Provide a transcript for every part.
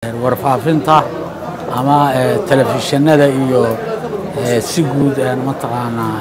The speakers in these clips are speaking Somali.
warfaafinta ama telefishinada iyo si guud mataqaanaa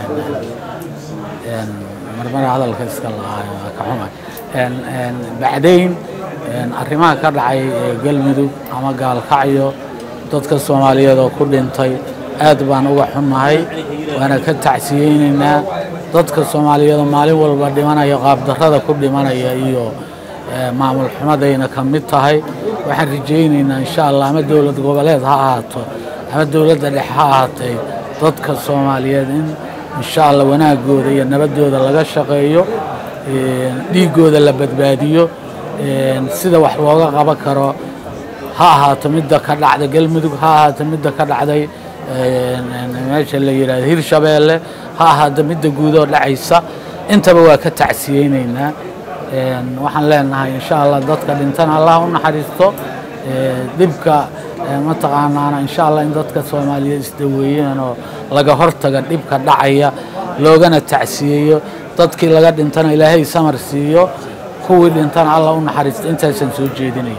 marmar hadalka iska laayo ka xuma bacdayn arrimaha ka dhacay galmudug ama gaalkacyo dadka soomaaliyeed oo ku dhintay aad baan uga xunnahay waana ka tacsiyeynaynaa dadka soomaaliyeed oo maalin walba dhimanaya qaabdarrada ku dhimanaya iyo maamul xumadayna ka mid tahay waxaan rajaynaynaa insha allah ama dowlad goboleed ha ahaato ama dowladda dhexe ha ahaatay dadka soomaaliyeed in insha allah wanaagooda iyo nabadooda laga shaqeeyo dhiiggooda la badbaadiyo sida wax looga qaban karo ha ahaato midda ka dhacday galmudug ha ahaato midda ka dhacday meesha la yidhahdo hirshabeelle ha ahaato midda guudoo dhacaysa intaba waa ka tacsiyeynaynaa waxaan leenahay insha allah dadka dhintana allah u naxariisto dhibka mataqaanaana insha allah in dadka soomaaliyeed isdaweeyeen oo laga hortaga dhibka dhacaya loogana tacsiyeeyo dadkii laga dhintana ilaahay samar siiyo kuwii dhintana allah u naxariisto intaasaan soo jeedinaya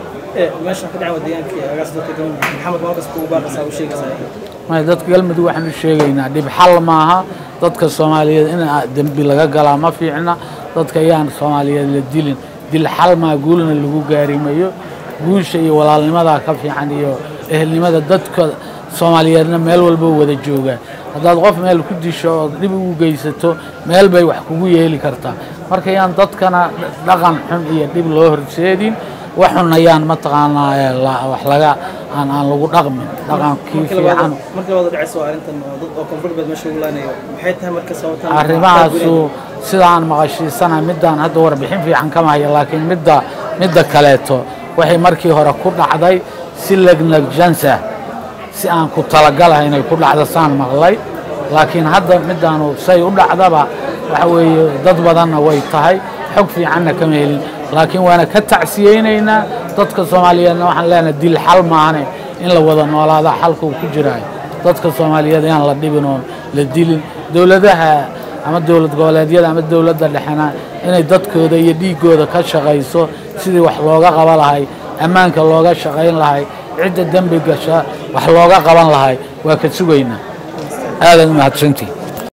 dadka galmudug waxaan u sheegaynaa dhib xal maaha dadka soomaaliyeed in dembi laga galaa ma fiicna dadka ayaan soomaaliyeed la dilin dil xal maa guulna lagu gaarimayo guusha iyo walaalnimadaa ka fiican iyo ehelnimada dadka soomaaliyeedna meel walba wada joogaa haddaad qof meel ku disho ood dhib ugu geysato meel bay wax kugu yeeli kartaa marka yaan dadkana dhaqan xun iyo dhib loo horseedin waxun ayaan mataqaanaa wax laga aan aan lagu dhaqmin dhaqankii fiican arrimahaasu sidaan maqashiisanahay middaan hadda warbixin fiican kama haya laakiin midda midda kaleeto waxay markii hore ku dhacday si legnegjansa si aan ku talagalahay inay ku dhacdo saan maqlay laakiin hadda middaanu say u dhacdaba waxa weeye dad badanna way tahay xog fiicanna kama helin laakiin waana ka tacsiyeynaynaa dadka soomaaliyeedna waxaan leenahay dil xal maahane in la wada noolaada xalkuu ku jiraayo dadka soomaaliyeed inaan la dhibin oon la dilin dowladaha ama dowlad goboleedyada ama dowladda dhexena inay dadkooda iyo dhiiggooda ka shaqayso sidii wax looga qaban lahay ammaanka looga shaqayn lahay cidda dembi gasha wax looga qaban lahay waa ka sugaynaa aadaad umahadsantii